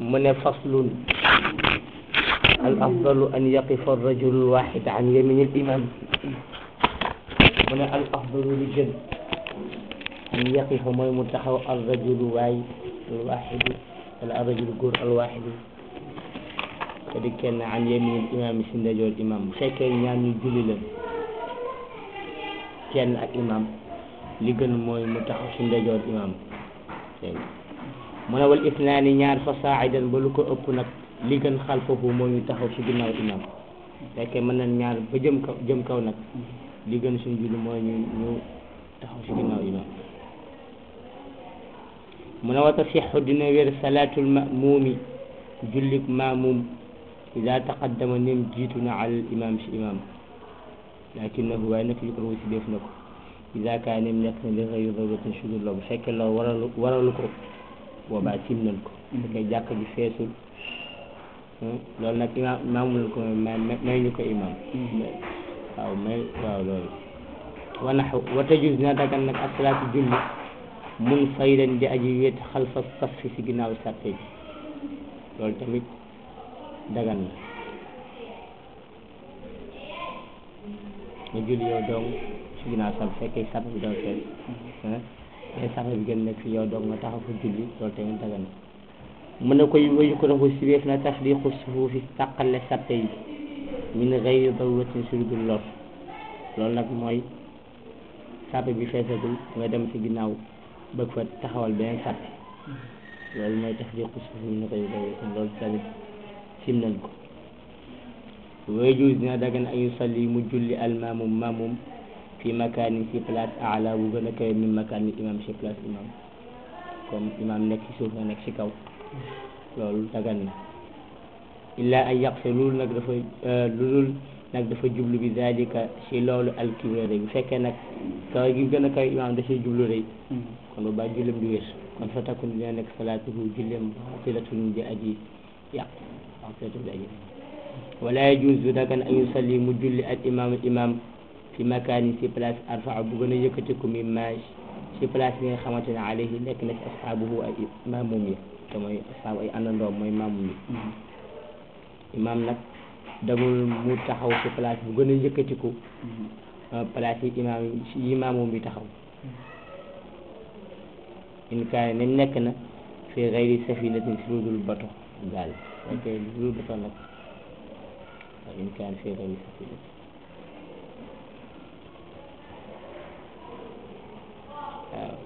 mu ne faslun al afdalu an yaqifa arrajulu alwahid an yamini al imam mu ne al afdalu li gën an yaqifa mooy mu taxaw arrajulu waay alwahidu wala arrajulu góor alwahidu te di kenn an yamini al imam si ndajoor imam bu fekkee ñaar ñu julli la kenn ak imam li gën mooy mu taxaw si ndajoor imam mu ne wal isnaani ñaar fa saa'idan ba lu ko ëpp nag li gën xalfahu moo ñu taxaw si ginnaaw imam fekkee mën nañ ñaar ba jëm kaw jëm kaw nag li gën suñ julli mooy ñu ñu taxaw si ginnaaw imam mu ne wa tasixu dina wér salaatul mamuumi jullik maamum ida taqaddama nim jiitu na alal imam si imam lakinahu waaye nag yukrahu si def na ko ida kaa nim nekk na li xëy dawlatin sudul la bu fekkee loolu waralu waralu ko boobaa tim nañ ko fekkee jàkk ji feesul loolu nag imaam imaamul ko may may ñu ko imaam waaw may waaw loolu wa naxu wa tajuz na dagan nag asalaatu julli mun faydan di aji wéet xalfa safi si ginnaaw sàppe bi loolu tamit dagan na nga julli yow dong si ginnaaw sàpp fekkee sàpp bi daw fees mais sàpp bi gën nekk fi yow dong nga taxaw fa julli loolu tamit dagan na mën na koy wayu ko raxu si weef na tafriqu sufuufi tàqale sàppe yi min gayri daruratin sur dul lor loolu nag mooy sàppe bi feesagul nga dem si ginnaaw bëgg fa taxawal beneen sàppe loolu mooy tafriqu sufuufi min gayri daruratin loolu tamit sim nañ ko wayjuus dina dagan an yusalli mu julli almaamum maamum fi makaanin si place ala bu gën a kawe min makaan imam si place imam comme imam nekk si suuf nga nekk si kaw loolu dagan na illa an yaqsa loolu nag dafa loolu nag dafa jublu bi dalika si loolu alkibra rëy bu fekkee nag kaw gi gën a kawe imam da siy jublu rëy kon bu baax jullem di wér kon fa takun dina nekk salaatuhu jullem batilatun di aji yàq batilatun di aji wala yajuuzu dagan an yusalli mu julli al imam imam fi makaani si place arfaa bu gën a yëkkatiku mi maaj si place bi nga xamante ne alayhi nekk na si asxaabuhu ay maamum yi te mooy asxaabu ay àndandoom mooy maamum yi imam nag damul mu taxaw si place bu gën a yëkkatiku place yi imam yi maamum bi taxaw in kaane nem nekk na fi gayri safinatin si lu dul bato gaal ok lu dul bato nag in kaane fi gayri safinatin waaw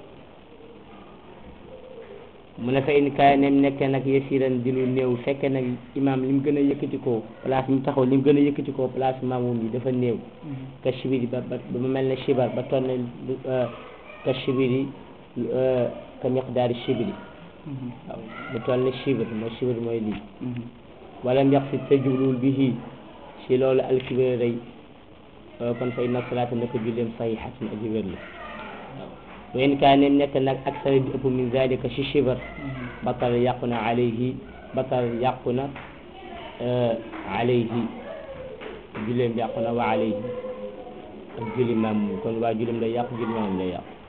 mu ne fa in kaay nem nekke nag yasiran di lu néew fekke nag imaam li mu gën a yëkkatikoo place mu taxaw li mu gën a yëkkatikoo place maamum yi dafa néew ka shibiri ba ba ba mel ne shibar ba toll ne ka shibiri ka miqdaari shibiri waaw bu toll ne shibir mooy shibir mooy lii wala mbeq si te jubluwul bi hii si loolu alkibir rëy kon fa inna salaata naka julleem sahihatun aji wér la wayn kaa nem nekk nag aksara di ëpp min zalika si shibar batal yàqu na alayhi batal yàqu na alayhi julleem yàqu na wa alayhi ak julli maam kon waa julleem lay yàqu julli maam lay yàqu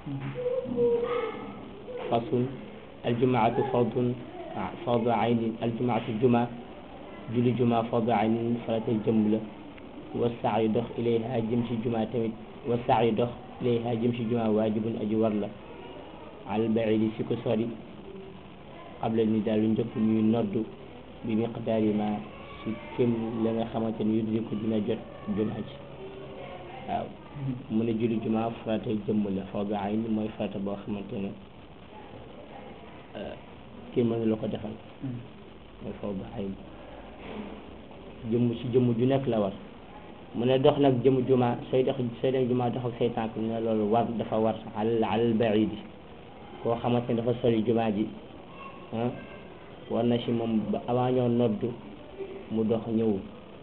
fasun aljumaatu fardun fardu aynin aljumaatu juma julli juma fardu aynin farata jëmm la wa saayu dox ilayha jëm si juma tamit wa saayu dox ilayha jëm si juma waajibun aji war la al baidi si ko sori qabla ni daal lu njëkk ñuy noddu bi miqdaari ma si kem la nga xamante ni yuddi ko dina jot juma ji waaw mu ne julli juma farata jëmm la fardu ayn mooy farata boo xamante ne kii mënu la ko defal mooy fardu ayn jëmm si jëmm ju nekk la war mu ne dox nag jëm juma sooy dox sooy dem juma dox ak say tànk ñu ne loolu war dafa war al al baidi koo xamante ne dafa sori juma ji ah war na si moom ba avant ñoo noddu mu dox ñëw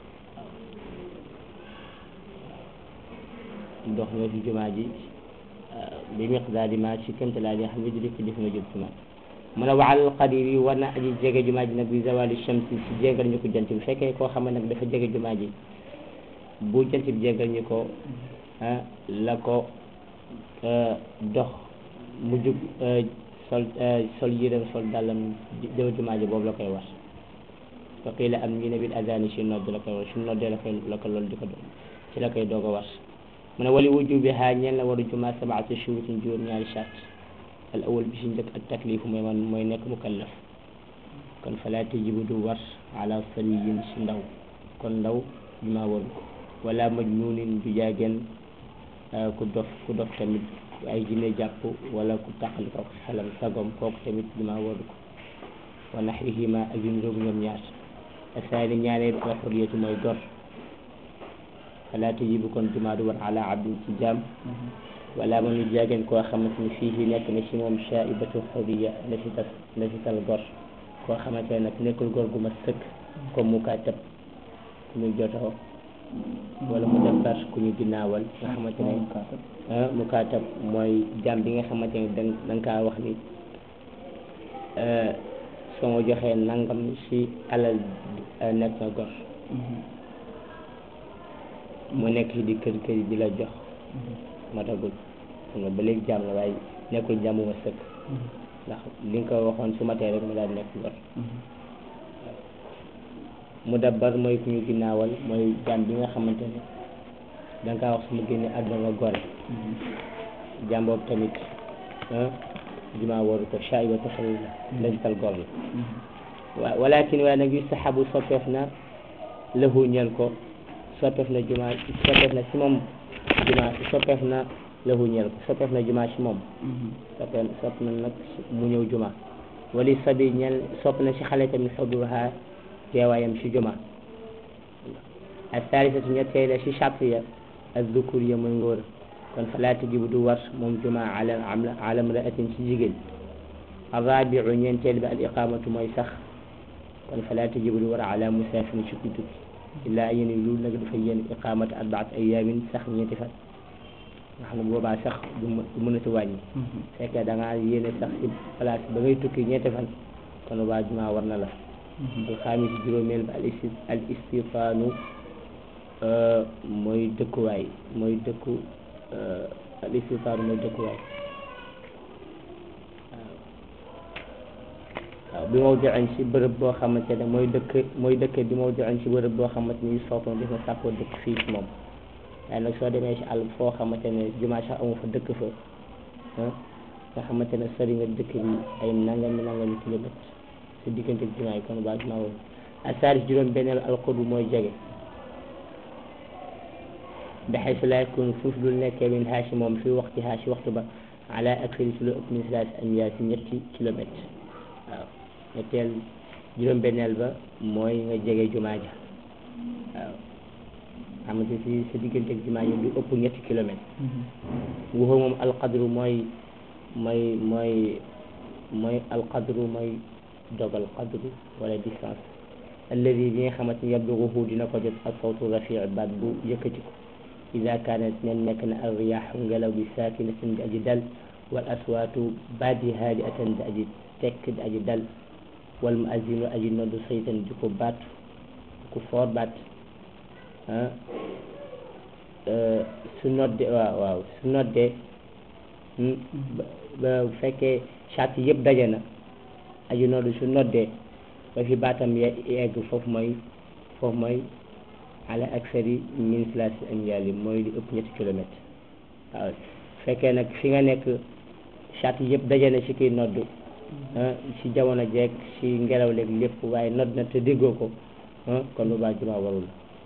mu dox ñëw si juma ji bi miqdaari ma si kémte laa di xam ne di def def na jëm juma mu ne waal qadiri war na aji jege juma ji nag bi zawali shamsi si jéngal ñu ko jant bi fekkee koo xam ne nag dafa jege juma ji bu jant bi jégal ñi ko la ko dox mu jug sol sol yéreem sol dàllam jëw jumaa ji boobu la koy war wa qiila am ñu ne bil adani si nodd la koy war su noddee la koy la ko loolu di ko doon ci la koy doog a war mu ne wali wujubiha ñeen la waru juma sabaatu shurutin juróom ñaari shart al awal bi si njëkk ak taklifu mooy man mooy nekk mukallaf kon fala tajibu du war ala sariyin si ndaw kon ndaw juma waru ko wala majnuunin du jaageen ku dof ku dof tamit ay jinne jàpp wala ku tàqali ko xelam sagom kooku tamit juma waru ko wa naxrihima ak yu niroog ñoom ñaar asaani ñaareel al xuriyatu mooy gor fala tajibu kon juma du war ala abdin ci jaam wala man ñu jaageen koo xamante ni fii nekk na ci moom shaibatu xuriya la ci tas la ci tal gor koo xamante ne nag nekkul gor gu ma sëkk comme mu kaa tëb ku muy jotoo wala mu defar ku ñu ginnaawal nga xamante ne mu kaa tëb mooy jaam bi nga xamante ne da da nga kaa wax ni soo ma joxee nangam si alal nekk na gor mu nekk ci di kër kër di la jox matagul xam nga ba léegi jaam la waaye nekkul jàmm ma sëkk ndax li nga ko waxoon su matee rek mu daal nekk gor mu dabbar mooy ku ñu ginnaawal mooy jaam bi nga xamante ne da nga kaa wax su ma génne àdduna nga gore jaam boobu tamit juma waru ko shaay ba taxal lañ tal gor la wa walakin waaye nag yustahabu soppeef na lahu ñeel ko soppeef na juma soppeef na si moom juma soppeef na lahu ñeel ko soppeef na juma si moom soppeef sopp na nag mu ñëw juma wali sabi ñeel sopp na si xale tamit xudurha teewaayam si juma asalisatu ñetteel si charte ya azzukur ya mooy ngóor kon fala tajibu du war moom juma ala ala mraatin si jigéen arrabiu ñeenteel bi al iqamatu mooy sax kon fala tajibu du war ala musafin si ku tukki illaa yéen lu nag dafa yéen iqamatu arbaat ayamin sax ñeenti fan nga xam ne boobaa sax du mën a si wàññi fekkee da ngaa yéene sax si place ba ngay tukki ñeenti fan kon waa juma war na la alxaamis juróomeel ba al isti al istifaanu mooy dëkkuwaay mooy dëkku al istifaanu mooy dëkkuwaay waaw bi mawdiin si bërëb boo xamante ne mooy dëkk mooy dëkk bi mawdiin si bërëb boo xamante ni sootoon def na sàkkoo dëkk fii si moom waaye nag soo demee si àll foo xamante ne jumaa sax amu fa dëkk fa nga xamante ne sori nga dëkk bi ay nangami nangami kilomètre si diggante ak jumaa yi kon baa jumaa woon asaaris juróom benneelu alqurbu mooy jege baxay su laa yakun foofu dul nekkee min haa si moom fi waxti haa si waxtu ba ala aksari si lu ëpp min salaasi amyaar si ñetti kilomètre waaw ñetteel juróom benneel ba mooy nga jege jumaa ja waaw xamante si sa diggante ak jumaa ji du ëpp ñetti kilomètre waxoo moom alqadru mooy mooy mooy mooy alqadru mooy dogal qadru wala distance alladi bi nga xamante ni yabluguhu dina ko jot ak sawtu rafii baat bu yëkkati ko ida kaanat nen nekk na al riyaaxu ngelaw bi saakinatin di aji dal wal aswaatu baat yi haadi atan di aji tekk di aji dal wal muazinu aji noddu saytan di ko baat ku foor baat ah su nodde waaw waaw su nodde ba bu fekkee charte yëpp daje na aji noddu su noddee ba fi baatam yegg foofu mooy foofu mooy ala aksari min salaasi amyaali mooy li ëpp ñetti kilomètre waaw fekkee nag fi nga nekk charte yëpp daje na ci kiy nodd ci jamono jeeg ci ngelaw leeg lépp waaye nodd na te déggoo ko kon bu baax jumaa warul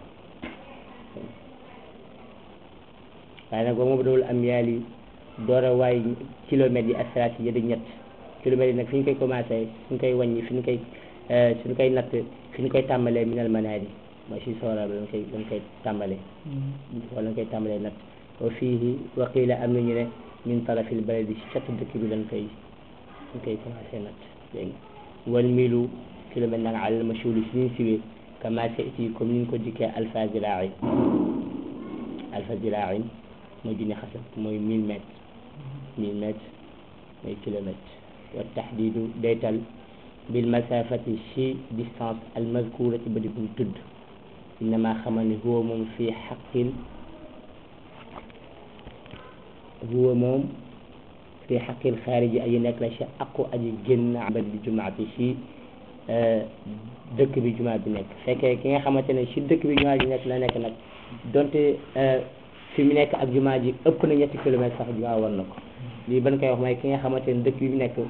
waaye nag ba mu dawul am yaali door a waay kilomètres yi asalaat yi di ñett kilomètres yi nag fi ñu koy commencé fi ñu koy wàññi fi ñu koy fi ñu koy natt fi ñu koy tàmbalee minal manaari mooy si soora ba lañ koy lañ koy tàmbalee wala lañ koy tàmbalee natt wa fii wa qiila am nañu ne min tarafil baladi si catu dëkk bi lañ koy lañ koy commencé natt léegi wal milu kilomètre nag alal mashhuri si niñ siwee kama seeti comme ni ñu ko dikkee alfa ziraain alfa ziraain mooy junni xasab mooy mille mètres mille mètres mooy kilomètre wa taxdiidu daytal bil masafati si distance al mazkurati ba di buñ tudd innama xamal ni huwa moom fii xaqil huwa moom fii xaqil xaariji aji nekk la si aqu aji génn abad di jumaati si dëkk bi jumaa bi nekk fekkee ki nga xamante ne si dëkk bi jumaa ji nekk la nekk nag donte fi mu nekk ak jumaa ji ëpp na ñetti kilomètres sax jumaa war na ko lii ban koy wax mooy ki nga xamante ne dëkk bi mu nekk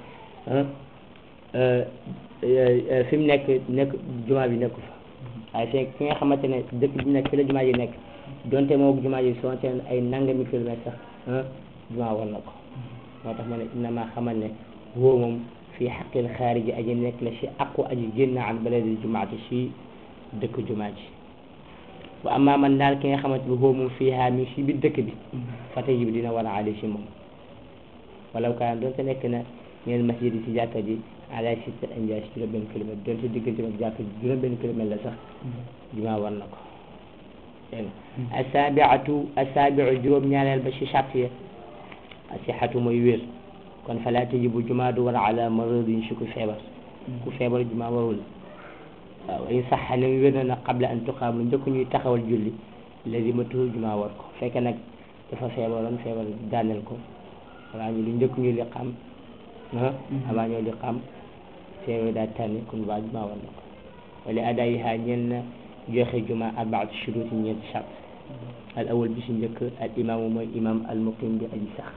fi mu nekk nekk jumaa bi nekku fa waaye fekk ki nga xamante ne dëkk bi mu nekk fi la jumaa ji nekk donte moo jumaa ji soonte ay nangami kilomètres sax jumaa war na ko moo tax ma ne innama xamal ne woo moom fii xaqil xaariji aji nekk la si aqu aji génn an baladi jumaati si dëkk jumaa ji wa amma man daal ki nga xamante ne woo moom fii haa mi si biir dëkk bi fata ji bi dina war a ali si moom walaw kaan doonte nekk na ñeen masjid yi si jàkka ji ala sitta anjaay si juróom benn kilomètre doonte diggante ak jàkka ji juróom benn kilomètre la sax jumaa war na ko dégg nga asaabiatu asaabiu juróom ñaareel ba si charte ya asixatu mooy wér kon fala tajibu jumaa du war ala maradin si ku feebar ku feebar jumaa warul waaw in saxa ne wér na nag qabla an tuqaam lu njëkk ñuy taxawal julli lazimatu jumaa war ko fekk nag dafa feebaroon feebar daaneel ko wala ñu lu njëkk ñuy liqaam ah avant ñoo liqaam feebar daa tànni kon waa jumaa war na ko wala adaayiha ñeel na joxe jumaa arbaatu shuruuti ñeenti charte al awal bi si njëkk al imaamu mooy imaam al muqim bi aji sax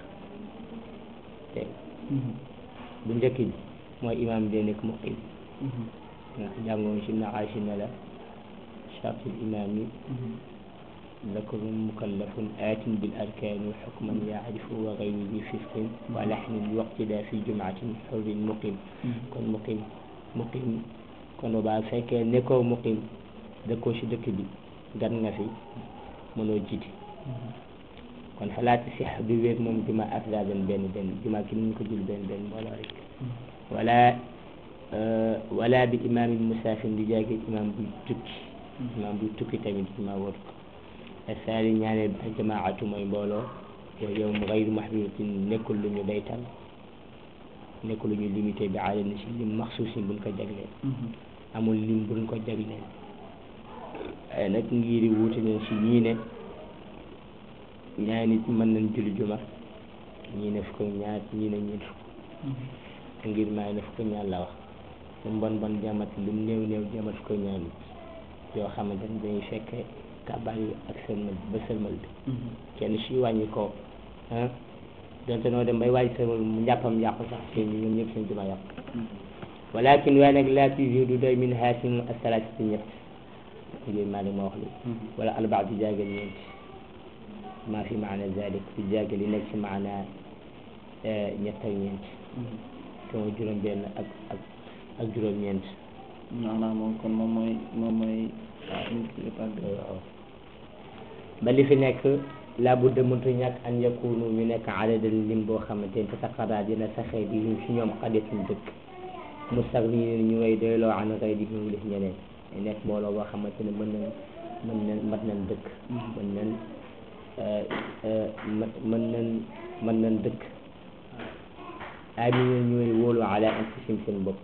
dégg bu njëkk bi mooy imaam day nekk muqim ndax jàngoon si naxaasi ne la charte imaam yi zakarun mukallafun aatin bil arkaani xukman yaarifu wa gayru bi fisqin wa laxnin waqtida fi jumaatin xurrin muqim kon muqim muqim kon ba fekkee nekkoo muqim dëkkoo si dëkk bi gan nga fi mënoo jiite kon falaati six du wér moom juma afdadan benn benn juma ki ñu ko jul benn benn mbooloo rek wala wala bi imaamin musaafin di jaage imaam buy tukki imaam buy tukki tamit juma wóor ko asaali ñaareel bi ak jamaatu mooy mbooloo yow yow mu gayru mahdudatin nekkul lu ñu daytal nekkul lu ñu limité bi aada na si lim maxsuusin buñ ko jagleen amul lim buñ ko jagleen waaye nag ngiri wuute nañ si ñii ne ñaari nit mën nañ julli juma ñii ne fukk ñaar ñii ne ñeent fukk ngir maa ne fukk ñaar la wax lu mu bon bon jamat lu mu néew néew jamat fukk ñaar nit yoo xamante ne dañuy fekke kabaar yi ak sëlmal ba sëlmal bi kenn si wàññi ko ah donte noo dem bay wàññi sëlmal mu njàppam yàqu sax seen ñi ñoom ñëpp seen juma yàqu walakin waaye nag laa tujudu du doy min haasin asalaasati ñett ngir maa ma wax li wala arbaa di jaagal ñeent maa fi maana zalik di jaagal yi nekk si maana ñett ak ñeent te mooy juróom benn ak ak ak juróom ñeent maanaam moom kon moom mooy moom mooy waaw ba li fi nekk laa budda mëntu ñàkk an yakunu ñu nekk adadan lim boo xamante ne tataqara dina saxee bi ñu si ñoom xadetuñ dëkk mustagni ñu ngay doyloo an xëy di ñu def ñeneen nekk mbooloo boo xamante ne mën nañ mën nañ mat nañ dëkk mën nañ mën nañ mën nañ dëkk amina ñooy wóolu ala anfusihim seen bopp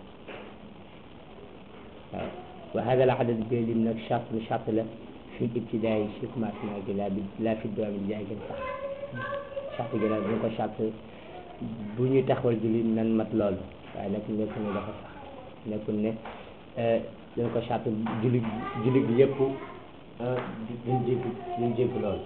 waaw wa hada al adad bi lim nag charte lu charte la fi ibtidaa yi si commencement gi laa bi laa fi doom bi jaay gën sax charte gi nag bu ko charte bu ñuy taxawal julli nan mat loolu waaye nag nekkul ne dafa sax nekkul ne dañ ko charte julli julli bi yëpp duñ jégg duñ jégg loolu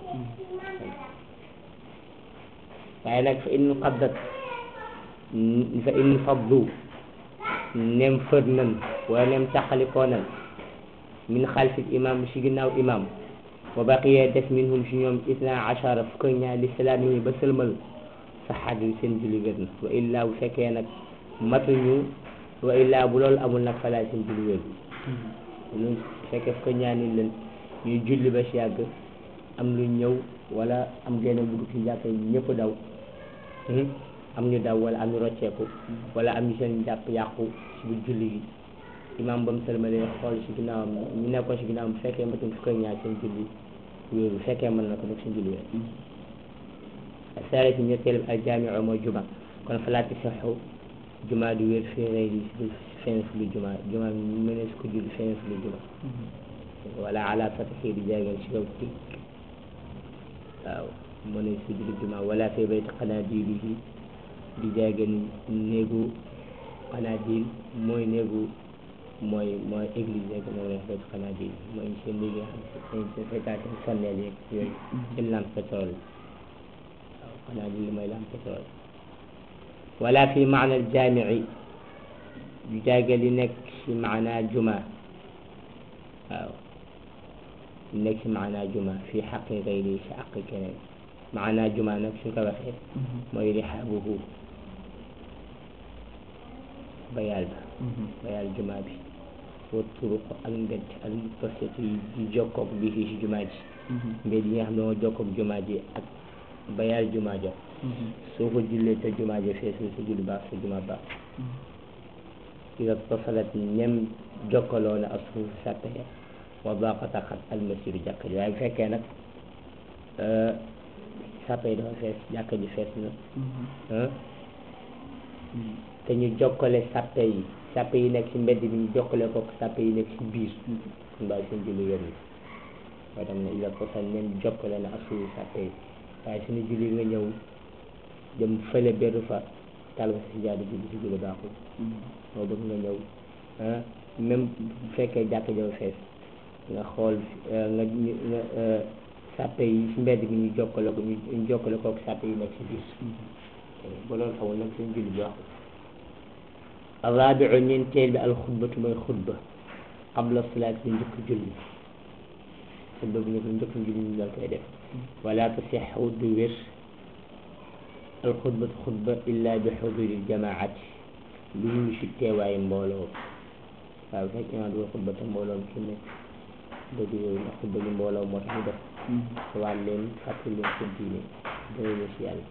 waaye nag fa in qaddat fa in faddu nem fër nan wala nem taxalikoo nan min xalfi imam si ginnaaw imam wa baqiya des minhum si ñoom isna achara fukk ak ñaar li salaam yi ba sëlmal sa xaaju seen julli wér na wa illaa bu fekkee nag matuñu wa illaa bu loolu amul nag falaa seen julli wér lu fekkee fukk ak ñaar nit leen ñuy julli ba si yàgg am lu ñëw wala am genn dugg ci jàkka ñëpp daw am ñu daw wala am ñu rocceeku wala am ñu seen jàpp yàqu si biir julli gi imaam ba mu sëlmalee xool si ginnaawam ñu nekkoon si ginnaawam bu fekkee mbatum fukk ak ñaar seen julli wéeru bu fekkee mën na ko nag seen julli wéer saare si ñetteel al jaamiu mooy juma kon falaati saxu juma du wér fii rey di si feneen fu lu juma juma mënees ko julli feneen fu lu juma wala ala fatixi di jaageen si kaw tig waaw mënees ko julli juma wala fii bayti qanaadilihi di jaageen néegu qanaadil mooy néegu mooy mooy église rek moom lañ koy xanaa bi mooy seen li nga xam ne seen seen seen sonneel yeeg yooyu seen lampe pétrole waaw xanaa bi li mooy lampe pétrole wala fi maana al jaamici du jàgge li nekk ci maana juma waaw li nekk ci maana juma fi xaqi gayri ci xaqi keneen maana juma nag suñ ko waxee mooy rihaabuhu bayaal ba bayaal juma bi wa turuq ak mbedd ak posté yi di jokkoog bi fii ci juma ji mbedd yi nga xam ne moo jokkoog juma ji ak bayaal juma ja soo ko jullee te juma ja feesul sa julli baax sa juma baax ida tasalat ñem jokkaloo na ak suuf sàppe ya wa daqata xat almasiru jàkka ji waaye bu fekkee nag sàppe yi dafa fees jàkka ji fees na te ñu jokkale sàppe yi sàppe yi nekk ci mbedd bi ñu jokkale ko sàppe yi nekk ci biir kon bàyyi seen julli wér na waaye tam ne ila tasal ñem jokkale na ak suuf sàppe yi waaye suñu julli nga ñëw dem fële benn fa talba si jaadu julli si julli baaxul moo bëgg nga ñëw même bu fekkee jàkk jaw fees nga xool nga nga sàppe yi si mbedd bi ñu jokkale ko ñu jokkale ko sàppe yi nekk si biir ba loolu xamul nag seen julli bi waxul arrabiu ñeenteel bi alxutbatu mooy xutba qabla salaat bi njëkk julli xutba bi njëkk njëkk julli ñu la koy def wala tasixu du wér alxutbatu xutba illa bi xuduri jamaati lu ñu si teewaayu mbooloo waaw fekk naa du xutba te mbooloo mi fi nekk dëgg yooyu ndax xutba bi mbooloo moo tax ñu def xawaat leen fàttali leen seen diine dëgg si yàlla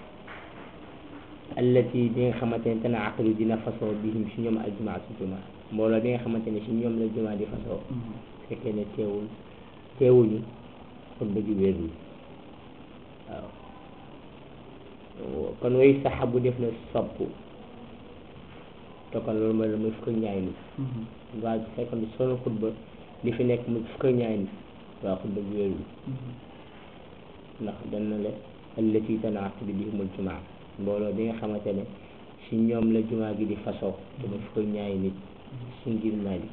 allati bi nga xamante ne tana aqlu dina fasoo bihim si ñoom aljumaa si jumaa mbooloo bi nga xamante ne si ñoom la jumaa di fasoo fekkee ne teewul teewuñu xutba ji wérul waaw kon way saxabu def na sopp te kon loolu mooy la muy fukk ak ñaari nit waaye bu fekkoon solo xutba li fi nekk muy fukk ak ñaari nit waaw xutba bi wérul ndax dan na le allati tanaaqadu bihimul jumaa mbooloo bi nga xamante ne si ñoom la jumaa gi di fasoo te muy fukk ak ñaari nit si ngir Maalik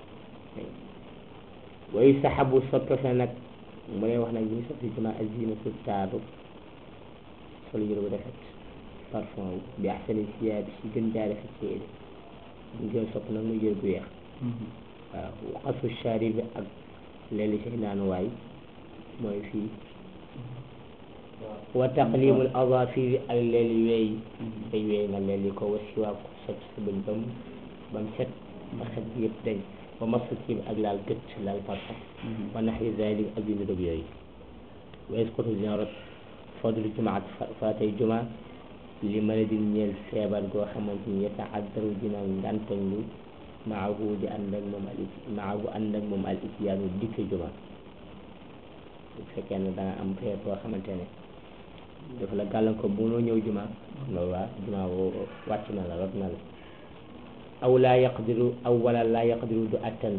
way saxabu soppe sa nag mu lay wax nag ñu soppi jumaa azinatu taaru sol yëre bu rafet parfum wu bi axsani siyaab si gën jaa rafet si yére ñu gën sopp nag muy yëre bu weex waaw waqasu shaari bi ak leeli si naanuwaay mooy fii wa taqlimul azafiri ak leeli weey ay weey nga leeli ko wa siwaa ko sot sa bëñ bam bam set ba xet bi yëpp dañ wa masu ci ak laal gët laal parfum wa naxwi zalik ak yu niroog yooyu wa isqutu dina rot fadlu jumaat faatay juma li mën a di ñeel feebar goo xamante ni yataaddaru dina ngantañlu maahu di ànd ak moom al maahu ànd ak moom al ityaanu dikke juma bu fekkee ne da nga am feebar boo xamante ne dafa la gàllankoor bu noo ñëw juma loolu waa juma woo wàcc na la rot na la aw laa yaqdiru aw wala laa yaqdiru du attan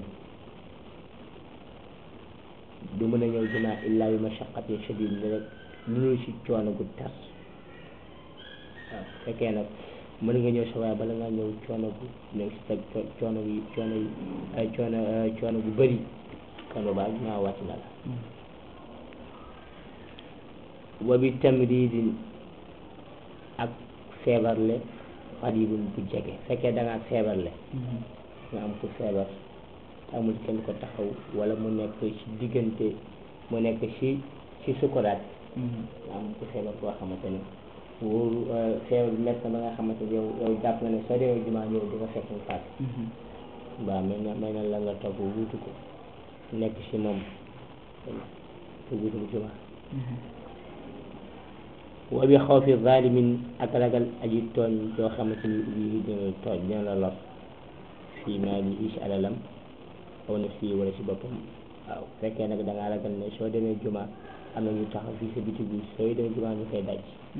du mën a ñëw juma illa bi mashaqatin shadid ne rek lu si coono gu tar waaw fekkee nag mën nga ñëw sa waaye bala ngaa ñëw coono gu nekk si teg coono yi coono yi ay coono coono gu bëri kano ba juma wàcc na la wa bi tamridin ak feebarle xaribun bu jege fekkee da ngaa feebarle nga am ku feebar amul kenn ko taxaw wala mu nekk ci diggante mu nekk ci ci sukuraat nga am ku feebar boo xamante ne wóoru feebar bi métti na ba nga xamante ne yow yow jàpp nga ne soo demee jumaa ñëw di nga fekk mu faat waaw may na may na la nga toog wuutu ko nekk ci moom te wuutu mu jumaa wa bi xawfi zalimin ak ragal aji tooñ yoo xamante ni lii dina tooñ dina la lor fii maa li ci alalam aw na fii wala ci boppam waaw fekkee nag da ngaa ragal ne soo demee juma am na ñu taxaw fii sa bitig bi sooy demee juma ñu koy daj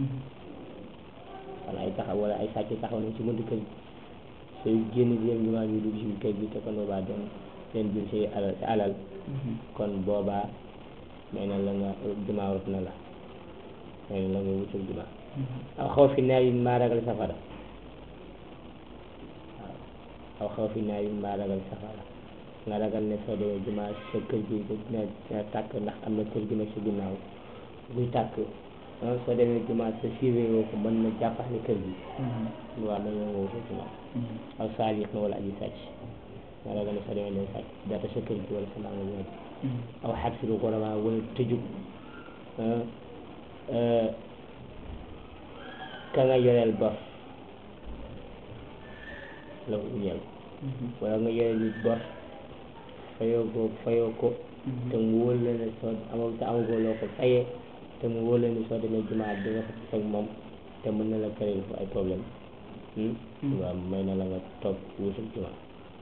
wala ay taxaw wala ay sàcc taxaw nañ ci buntu kër gi sooy génn di dem juma ñu dugg ci kër gi te kon boobaa doon leen jël say alal sa alal kon boobaa may na la nga juma rot na la may na la nga wutul juma aw xaw fi naar yi maa ragal safara waaw aw xaw fi naa yu mbaa ragal safara nga ragal ne soo demee jumaa sa kër gi dina dina tàkk ndax am na kër gi nekk si ginnaaw buy tàkk ah soo demee jumaa sa suivre woo ko mën na jàppaale kër gi waaw dañoo woo ko jumaa aw saalix na wala aji sàcc nga ragal ne soo demee day sàcc data sa kër gi wala sa laa nga aw xat si lu ko ramaa wala tëjub ka nga yoreel bor la ko ñeel wala nga yoreel nit bor fayoo ko fayoo ko te mu wóor la ne soo amal te amagoo loo ko fayee te mu wóor la ne soo demee jumaa di nga fa fekk moom te mën na la créer fu ay problème waaw may na la nga toog wutul jumaa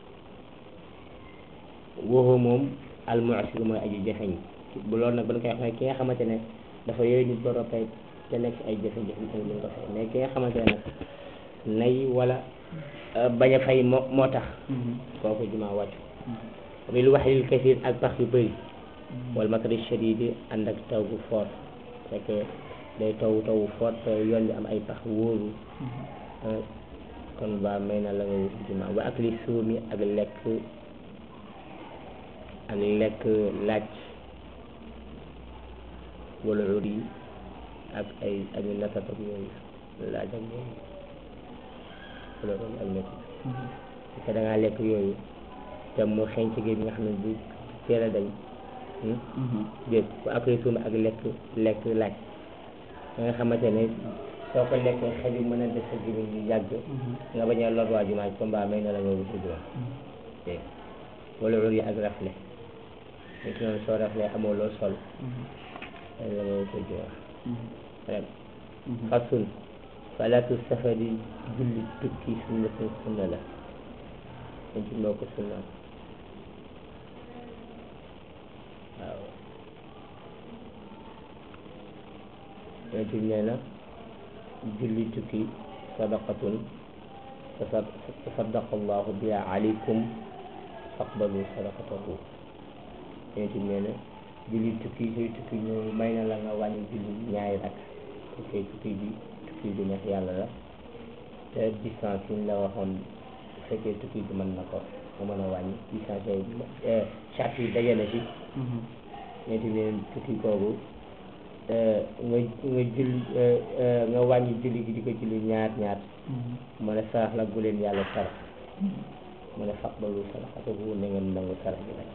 wooxoo moom almuasir mooy aji jafeñ bu loolu nag ba ñu koy wax ne ki nga xamante ne dafa yooyu nit ba roppee te nekk ay jafe-jafe tamit ñu ko fay mais ki nga xamante ne nag nay wala bañ a fay moo moo tax kooku jumaa wàccu bil waxlil kasir ak pax yu bëri wala matari shadidi ànd ak taw bu fort fekk day taw taw fort te yoon bi am ay pax wóoru kon ba may na la nga wuti jumaa wa ak li suumi ak lekk ak lekk laaj wala uri ak ay ak natat ak yooyu laaj ak yooyu wala uri ak natat parce que da ngaa lekk yooyu te mu xeeñ ci géej bi nga xam ne du teel a dañ déet bu après suuma ak lekk lekk laaj da nga xamante ne soo ko lekkee xel yi mën a def sa gémmiñ ñu yàgg nga bañ a lor waa jumaa comme ba may na la nga wuti jumaa dégg wala ur yi ak rafle nit ki noonu soo rafle amoo loo sol may la nga wuti jumaa rek fasun salaatu safari julli tukki sunna sunna la dañ ci moo ko sunna waaw yonent bi nee na julli tukki sadaqatun tasaddaqa allahu biha alaykum faqbalu sadaqatahu yonent bi nee na julli tukki sooy tukki ñëw may na la nga wàññi julli ñaari rak parce que tukki bi tukki bi neex yàlla la te distance yi ñu la waxoon bu fekkee tukki bi mën na ko nga mën a wàññi distance yooyu charte yi daje na ci ñeenti leen tukki kooku nga nga julli nga wàññi julli gi di ko julli ñaar ñaar mu ne sarax la bu leen yàlla sarax mu ne faq balu saraxate bu ne ngeen nangu sarax bi nag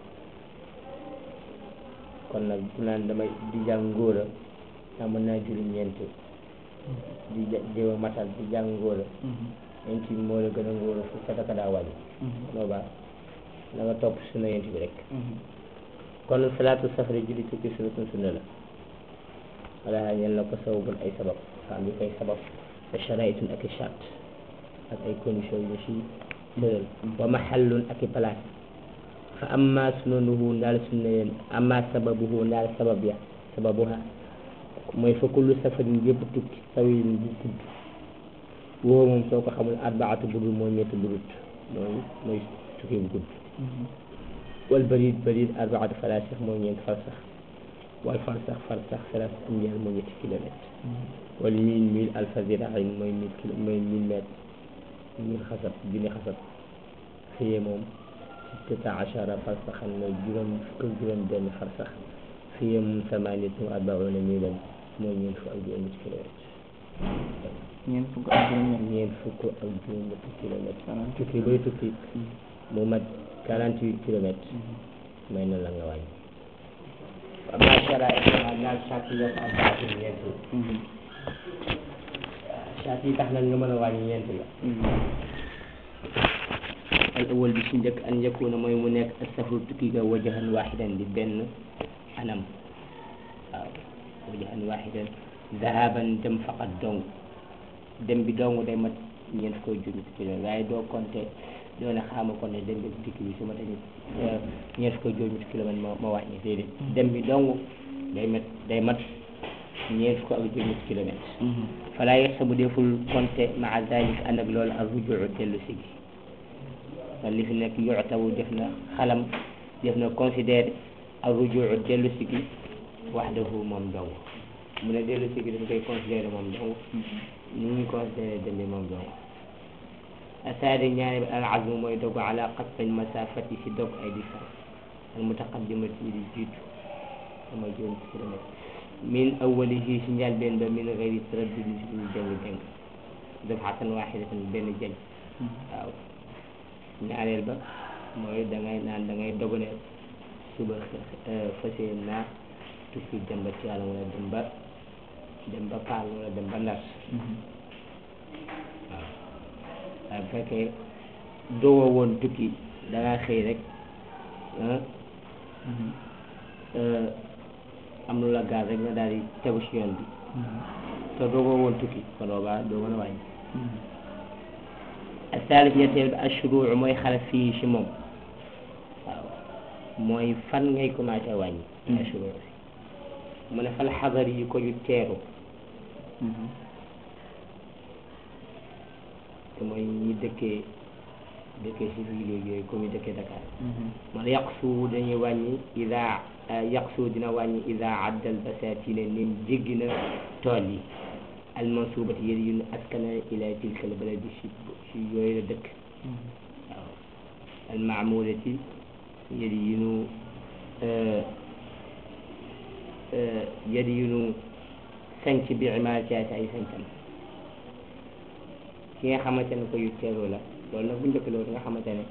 kon nag bu naan damay di jàng ngóora ndax mën naa julli ñeent di jéem a matal di jàng ngóora ñeent bi moo la gën a ngóora fu sadaka daa wàññi noo baax da nga topp sunna yent bi rek kon salaatu safari julli tukki sunna sunna la wala ñel na ko sababun ay sabab fa am yu koy sabab wa sharaitun ak i chart ak ay condition yu si tëral wa mahallun ak i place fa amma sunanuhu ndaal sunna yeen amma sababuhu ndaal sabab ya sababuha mooy fa kullu safarin yëpp tukki tawilin bu gudd woo moom soo ko xamul arbaatu budul mooy ñetti budut mooy mooy tukki bu gudd wal barid barid arbaatu falasix mooy ñeent farsax wal farsax farsax salas amyal mooy ñetti kilomètre wal mil mil alfa ziraain mooy mille kilo mooy mille mètre mille xasab junni xasab xëyee moom sittata achara farsaxan mooy juróom fukk ak juróom benn farsax xëyee moom samaniyatun wa arbauna milan mooy ñeent fukk ak juróom ñetti kilomètre ñeent fukk ak juróom ñeent fukk ak juróom ñetti kilomètre tukki bay tukki mu mat quarante huit kilomètres may na la nga wàññi am naa saraay naa naal sart yi yëpp am baatu ñeent sart yi tax nag nga mën a wàññi ñeent la al awal bi ci njëkk an yakuna mooy mu nekk safru tukki ga wajahan waxidan di benn anam waaw wajahan waxidan zahaban dem faqat dong dem bi dong day mat ñeent koy junni kilomètres waaye doo compter doo ne xaama ko ne dem bi dikk bi su ma tamit ñeent fukk juróomi kilomètre ma ma wàññi déedéet dem bi dong day mat day mat ñeent fukk ak juróomi kilomètre falaa yex sa bu deful compté maa zalik ànd ak loolu ak rujuu dellu si gi kon li fi nekk yuctabu def na xalam def na considéré ak rujuu dellu si gi waxdahu moom dong mu ne dellu si gi dañ koy considéré moom dong ñu ngi considéré dem bi moom dong asaadi ñaari bi al azmu mooy dogu ala qasfil masafati si dog ay distance al mutaqaddimati yi di jiitu sama juróom kilomètre min awwalihi si njëlbeen ba min gayri taraddud si duñu jëng jëng dafatan waxidatan benn jëng waaw ñaareel ba mooy da ngay naan da ngay dogu ne suba fas yéene naa tukki dem ba ci yàlla wala dem ba dem ba paal wala dem ba ndar waaw waaye bu fekkee dogoo woon tukki da ngaa xëy rek am lu la gaal rek nga daal di tegu si yoon bi te dogoo woon tukki kon boobaa doo mën a wàññi asaalis ñetteel bi ashuruu mooy xale fii si moom waaw mooy fan ngay commencé wàññi ashuruu mu ne fal xadar yi ko ju teeru te mooy ñi dëkkee dëkkee si ville yooyu comme ñu dëkkee Dakar man yaqsu dañuy wàññi ida yaqsu dina wàññi ida addal basatine nim jéggi na tool yi almansubati yéen yu ñu askana ila tilka al baladi si si yooyu la dëkk waaw almaamulati yéen yu ñu yéen yu ñu sanc bi imaratiati ay sancam ki nga xamante ne ko yu teeru la loolu nag bu njëkk loolu nga xamante ne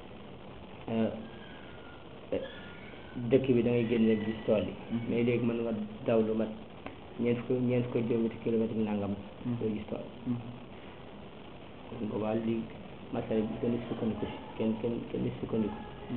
dëkk bi da ngay génn rek gis tool yi mais léegi mën nga daw lu mat ñeent ko ñeent ko juróomi kilomètre nangam doo gis tool kon boobaa li masala bi kenn sukkandiku si kenn kenn kenn sukkandiku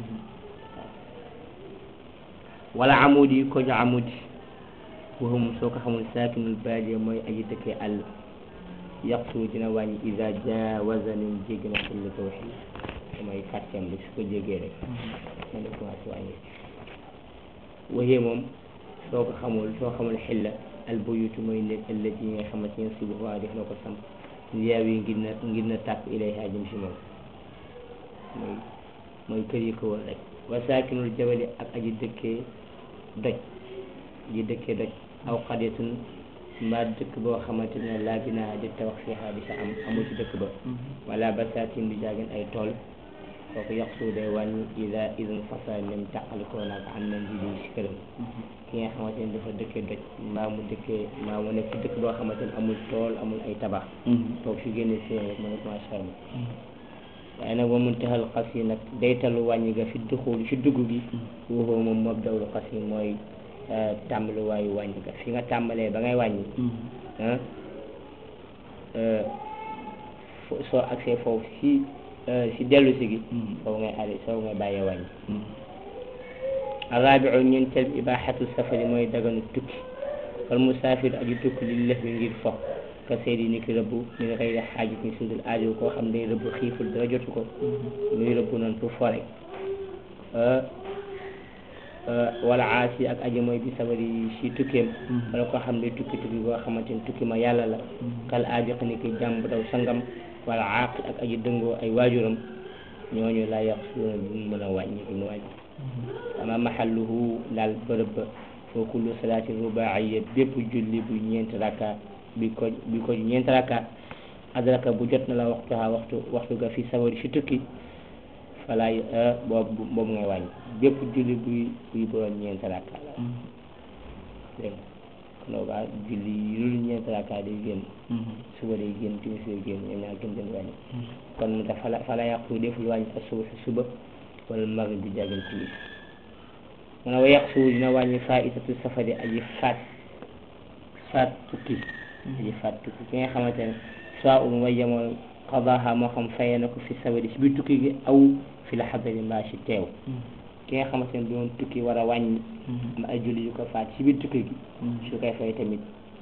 waaw wala amudi yi ko ñu amudi waxum soo ko xamul saakinul baadiya mooy aji dëkkee àll yaqsu dina wàññi ida jaawaza nin jéggi na xilli tawxid mooy quartier bi su ko jéggee rek man def commencé wàññi waxee moom soo ko xamul soo xamul xilla al buyutu mooy nekk allati yi nga xamante ne si waa def na ko samp yaaw yi ngir na ngir na tàpp ilayha jëm si moom mooy mooy kër yi ko wër rek wa saakinul jabali ak aji dëkkee doj aji dëkkee doj aw xadetun mbaa dëkk boo xamante ne laa binaa di tabax fiihaa di sa am amul ci dëkk ba wala basaatin du jaagin ay tool kooku yaqsu day wàññi ida idan fasa nem tàqalikoo naag am na nji si këram ki nga xamante ne dafa dëkkee doj mbaa mu dëkkee mbaa mu nekk ci dëkk boo xamante ne amul tool amul ay tabax toog fi génne si rek mën a commencé wàññi waaye nag moom muntahal xas yi nag daytalu wàññi ga fi duxul fi dugg gi waxoo moom moom dawlu xas yi mooy tàmbali waayu wàññi ga fi nga tàmbalee ba ngay wàññi soo agsee foofu si si dellu si gi soo ngay arrêté soo ngay bàyyee wàññi arrabiu ñeenteel bi ibaxatu safari mooy daganu tukki wal musaafir aji tukki li lëf bi ngir fox ka seedi ni ki rëbb mi nga koy def xaajit ni sudul aajo koo xam day rëbb xiiful dara jotu ko muy rëbb noonu pour fore wala aasi ak aji mooy bi sabari si tukkeem wala koo xam ne tukki tukki koo xamante ni tukki ma yàlla la kal aabiq ni ki jàmb daw sangam wala aaqil ak aji dëngoo ay waajuram ñooñu laa yàq suuna duñ mën a wàññi duñ wàññi ama mahalluhu daal bërëb ba foo kullu salaati rubaaiya bépp julli bu ñeenti raka bi ko bi ko ñeenti raka adraka bu jot na la waxtuha waxtu waxtu ga fi sabari si tukki falaay boobu boobu ngay wàññi bépp julli buy buy borom ñeenti raka la dégg nga kon boobaa julli yu dul ñeenti raka day génn suba day génn timis day génn ñoom ñaar gën den wàññi kon mu tax fala fala yàqu deful wàññi ak suba suba wala maghrib bi jàggal timis mu ne wa yàq suba dina wàññi faitatu safari aji faat faat tukki aji faat tukki ki nga xamante ne soit um way jamono qadaha moo xam fayee na ko fi sabari si biir tukki gi aw fi la xadari mbaa si teew ki nga xamante ne doon tukki war a wàññi am ay julli yu ko faat si biir tukki gi su koy fay tamit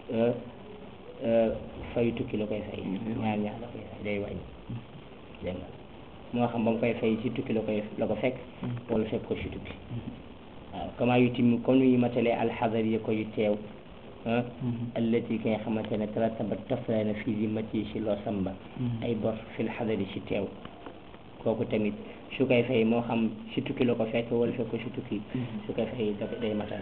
fayu tukki la koy fay ñaar ñaar la koy fay day wàññi dégg nga moo xam ba mu koy fay si tukki la koy la ko fekk wala fekk ko si tukki waaw kama yu tim comme ni ñu matalee alxadar yi ko yu teew allati ki nga xamante ne taratabat toflay na fii zimmati si loo samba ay bor fil xadari si teew kooku tamit su koy fay moo xam si tukki la ko fekk wala fekk ko si tukki su koy fay da day matal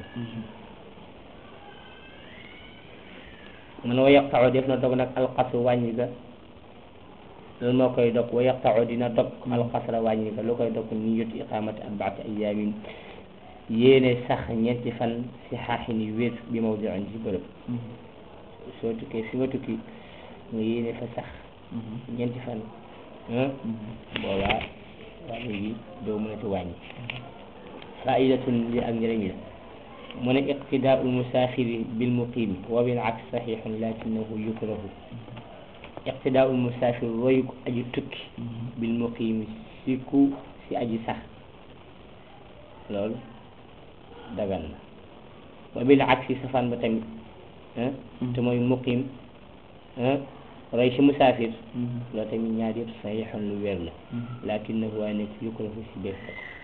man wa yaqtau def na dog nag alqasu wàññi ga loolu moo koy dog wa yaqtau dina dog alxasra wàññi ko lu koy dog ni yut iqamati arbaati ayaamin yéene sax ñeenti fan si xaaxin yu wér bi mawdiin ci bërëb soo tukkee fi nga tukki nga yéene fa sax ñeenti fan boobaa wàññi gi doo mën a ci wàññi faidatun li ak njëriñ la mu ne iqtidaau lmusaafiri bilmuqimi wa bil aks saxiixun lakinahu yukrahu iqtidaau lmusaafir royu ko aji tukki bilmuqimi si ku si aji sax loolu dagan na wa bil aksi safaan ba tamit te mooy muqim roy si musaafir loolu tamit ñaar yëpp saxiixun lu wér la lakinahu waaye nekk yukrahu si béef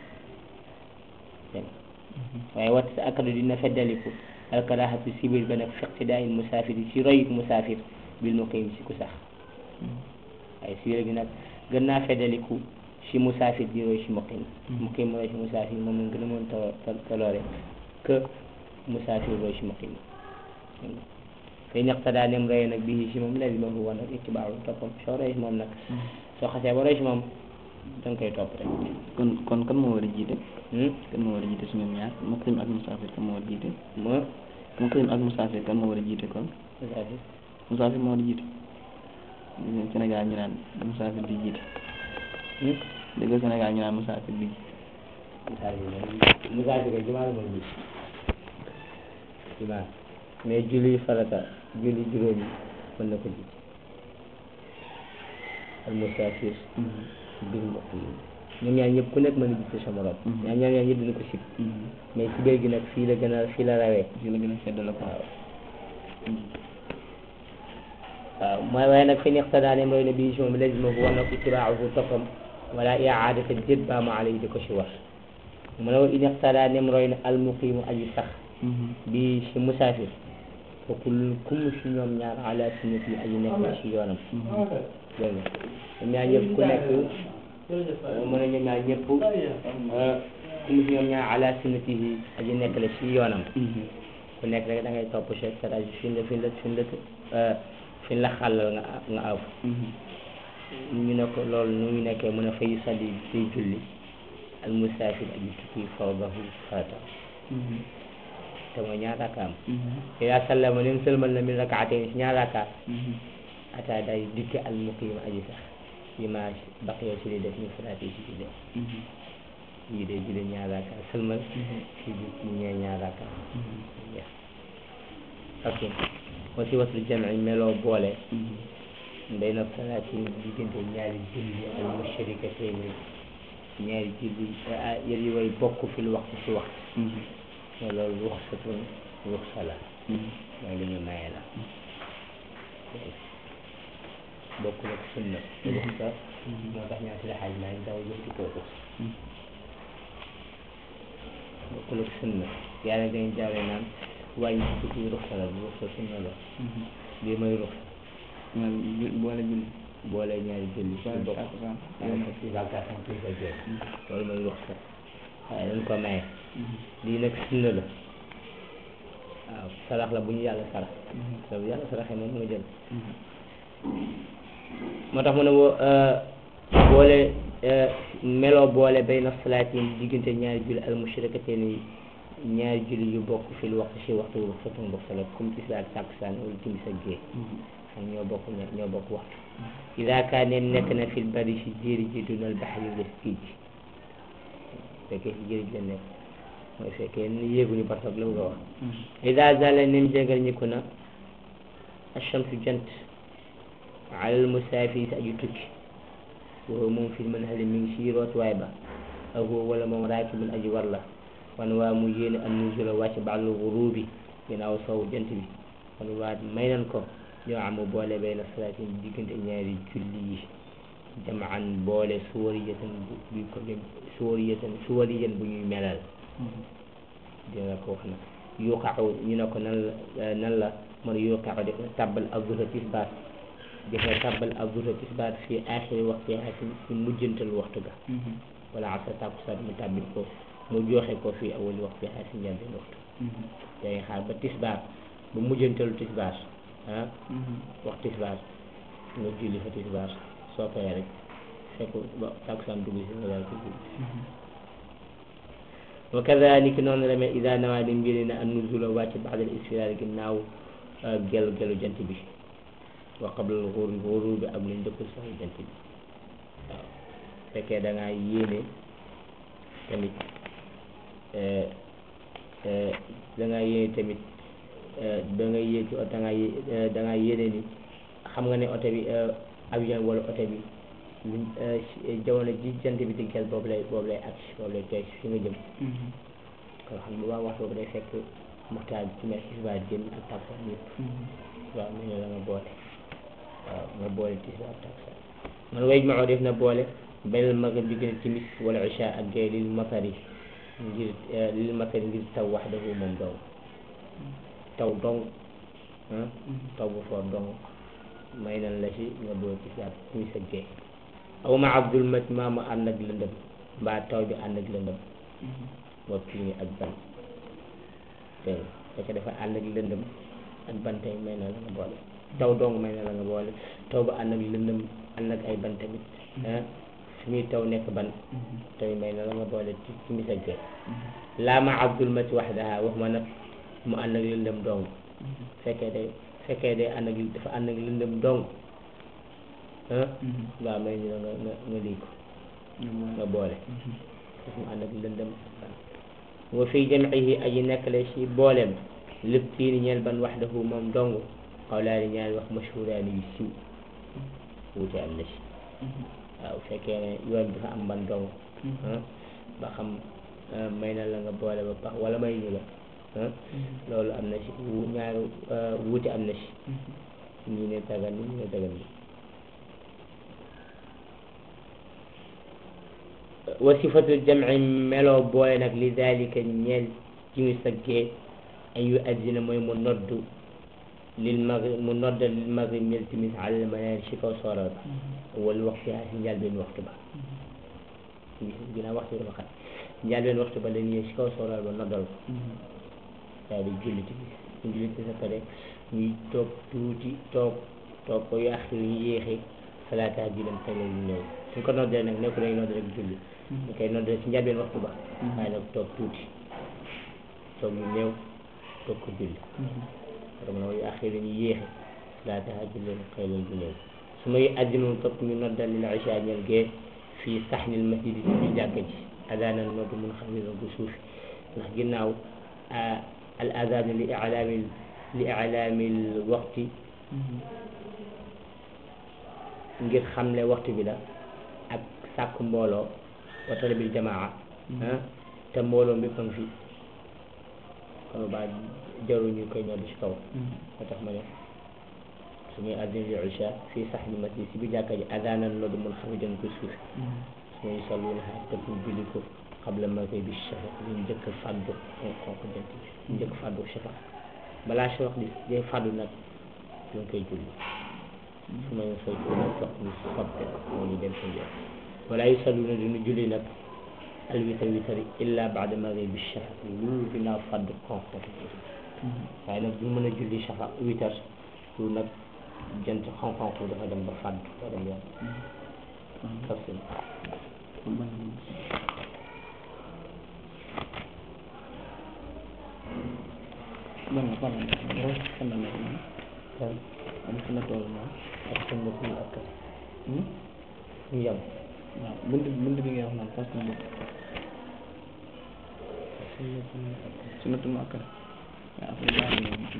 waaye wat sa akadu dina feddaliku alkarahatu sibir ba nag fi iqtidaai musaafir yi si royuk musaafir bil muqim si ku sax waaye sibir gi nag gën naa feddaliku si musaafir di roy si muqim muqim roy si musaafir moom lañ gën a mën ta taloore que musaafir roy si muqim fay ñaqtadaa nem roye nag bii si moom lazimahu wa nag ittibaaru toppam soo roy si moom nag soo xasee ba roy si moom da nga koy topp rek kon kon kan moo war a jiite kan moo war a jiite si ñoom ñaar muqim ak musaafir kan moo war a jiite mo muqim ak musaafir kan moo war a jiite kon musaafir musaafir moo war a jiite Sénégal ñu naan musaafir di jiite dégg Sénégal ñu naan musaafir di musaafir moom musaafir kay jumaa la moom ji jumaa mais julli farata julli juróomi mën na ko jiite al musaafir bil muqim ñoom ñaar ñëpp ku nekk mën a jiite sa morom ñaar ñaar ñaar ñëpp dina ko sib mais ci biir gi nag fii la gën a fii la rawee fii la gën a sedd la ko waaw waaw mooy waaye nag fi iqtadaa nem roy na bii si moom lazimahu war na ko itibaahu toppam wala iaadata jët baama alay di ko si war mu ne wa in iqtadaa nem roy na almuqimu aji sax bi si musaafir fa kullun kum si ñoom ñaar ala sunnati yi aji nekk si yoonam dégg nga ñoom ñaar ñëpp ku nekk mu ne ñoom ñaar ñëpp kum si ñoom ñaar ala sunnati yi aji nekk la si yoonam ku nekk rek da ngay topp chef sarage fi la fi la fi la fi la xàllal nga nga aw ñu ne ko loolu nu ñu nekkee mën a fay salli day julli al musaafir aji tukki fardahu farata te mooy ñaar rakkaam ila sallama nim sëlmal na min rakaatayn si ñaar rakkaa ata day dikke al muqim aji sax yi ma baqiya si li def ñu salaati si julli yi day julli ñaar rakkaa sëlmal si di ñee ñaar rakkaa ok wasi wasul jamci meloo boole bayna salaatin diggante ñaari julli al musharikatain ñaari julli yër yi way bokk fil waxtu si waxtu mo loolu ruxsatun ruxsa la mooy lu ñu maye la bokkul ak sunna ruxsa moo tax ñaa si la xaaj maa ngi daw jëf ci kaw ruxsa bokkul ak sunna yàlla dañu jaawle naan wàññi ci tukki ruxsa la ruxsa sunna la lii mooy ruxsa boole julli boole ñaari julli ci bokk takkusaan si vacation plus de jour loolu mooy ruxsa waaye dañ ko maye lii nag sunna la waaw sarax la bu ñu yàlla sarax te bu yàlla saraxee moom nga jël moo tax mu ne wo boole meloo boole bayna salaatin diggante ñaari julli al mushrikateen yi ñaari julli yu bokk fil waxtu si waxtu wu fotun bokk sala comme tisbaar ak takkusaan wala timis ak gée xam ñoo bokk ñoo bokk waxtu ida kaane nekk na fil bari si jéeri ji dunal baxri la géej gi fekkee si jéeri ji la nekk mooy fekkee ni yéeguñu bartoog la bëgg a wax ida zala nim jégal ñi ko na achamsu jant alal musaafir si aju tukki woo moom fil man hali mi ngi si rootuwaay ba ak woo wala moom raakibun aji war la wan waa mu yéene an nuzula wàcc ba'dal ghurubi ginnaaw sow jant bi wan waa may nan ko ñoo am boole bayna salaatin diggante ñaari julli yi jamaan boole suwariyatan bu bu ko suwariyatan suwariyan bu ñuy melal dina ko wax na yuqaxu ñu ne ko nan la nan la man yuqaxu def na tàbbal azzuhra tisbaar def na tàbbal azzuhra tisbaar fii aaxiri waxtu si si mujjantal waxtu ga wala asar takkusaan mu tàbbil ko mu joxe ko fii awali waxtu xaar si njëlbeen waxtu yaa ngi xaar ba tisbaar ba mujjantalu tisbaar ah wax tisbaar nga julli fa tisbaar soo paree rek fekk ba takkusaan dugg si nga daal ko julli wa kadalika noonu la mel ida nawaa di mbiri na an nuzula wàcc baadal isfiraar ginnaaw gelu gelu jant bi wa qabla al ghurub ghurub bi ak luñ dëpp sax jant bi waaw fekkee da ngaa yéene tamit da ngaa yéene tamit da nga yéeg ci oto da ngaa da ngaa yéene ni xam nga ne oto bi avion wala oto bi luñ jamono ji jant bi di gel boobu lay boobu lay agsi boobu lay tooy fi nga jëm kon xam bu baax waxtu boobu day fekk muxtaar bi ci mer tisbaar génn ak takkusaan yëpp waaw mu ne la nga boole waaw nga boole tisbaar ak takkusaan man way ma def na boole benn maghrib bi gën a timis wala isha ak gay lil matari ngir lil matari ngir taw waxdahu moom dong taw dong taw bu foor dong may nan la si nga boole tisbaar timis ak gay aw ma abdul mat maa mu ànd ak lëndëm mbaa taw bi ànd ak lëndëm moo kii ak ban dégg nga fekk dafa ànd ak lëndëm ak ban tey may na la nga boole taw dong may na la nga boole taw ba ànd ak lëndëm ànd ak ay ban tamit ah fi muy taw nekk ban tamit may na la nga boole ci ci misagee laa ma abdul mat waxdaha wax ma nag mu ànd ak lëndëm dong fekkee day fekkee day ànd ak dafa ànd ak lëndëm dong ah waaw may ñu la nga nga nga lii ko nga boole daf mu ànd ak lëndëm wa fi jamcihi aji nekk la si booleem lépp tiini ñeel ban waxdahu moom dong xawlaani ñaari wax mashhuraani yu siw wuute am na si waaw fekkee ne yoon bi dafa am ban dong ba xam may na la nga boole ba pax wala may ñu la loolu am na si wu ñaari wuute am na si ñii ne dagan ñii ne dagan bi wa sifatu jamci meloo boole nag li dalika ñeel ci mu saggee an yu addina mooy mu noddu lil maghrib mu nodda lil maghrib mil timis alal manaar si kaw sooroor ba wala waxtu yaa si njëlbeen waxtu ba ginnaaw waxtu bi dafa xat njëlbeen waxtu ba la ñëw si kaw sooroor ba noddal ko daal di julli timis ñu julli timis sa pare ñuy toog tuuti toog toog ko yu axir ñu yéexee salaata ji leen tey ñu ñëw suñ ko noddee nag nekku dañ nodd rek julli ñu koy noddee si njëlbeen waxtu ba waaye nag toog tuuti toog ñu néew toog ko julli xam nga yu axir ñu yéexe salaata ji leen xëy leen bu néew su may addinoon topp ñu noddal lil isha ñel gee fii saxnil masjid si biir jàkka ji adaanan noddu mun xam ne bu suufi ndax ginnaaw al adaan li ilaamil li ilaamil waxti ngir xamle waxtu bi la ak sàkk mbooloo wa talabil jamaa ah te mbooloo mépp a ngi fi kon ba jaru ñu koy ñoddu ci kaw moo tax ma ne su muy addina li isha fii saxnil masjid si biir jàkka ji adaanan noddu mun xam ne ko suufi su muy salluuna xaar te pour julli ko qabla maghrib bi shafaq ñu njëkk fàddu xonq jant bi ñu njëkk fàddu shafaq balaa shafaq di day fàddu nag ñu ngi koy julli su ma ñu fay ko nag sox ñu soppe moo ñu dem sa njëkk wala yu salluuna duñu julli nag al witar witar illa baada maghrib bi shafaq loolu ginnaaw fàddu xonq waaye nag duñu mën a julli shafaq witar lu nag jant xonq-xonq dafa dem ba fàddu ba dem yoon tafsir ban la ban la fan la nekk moom kan am fi la toll moom ak sunnatul ak Hmm? ñu yem waaw bunt bunt bi ngay wax naan parce que bu sunnatul ak sunnatul muakkada waaw après baax na moom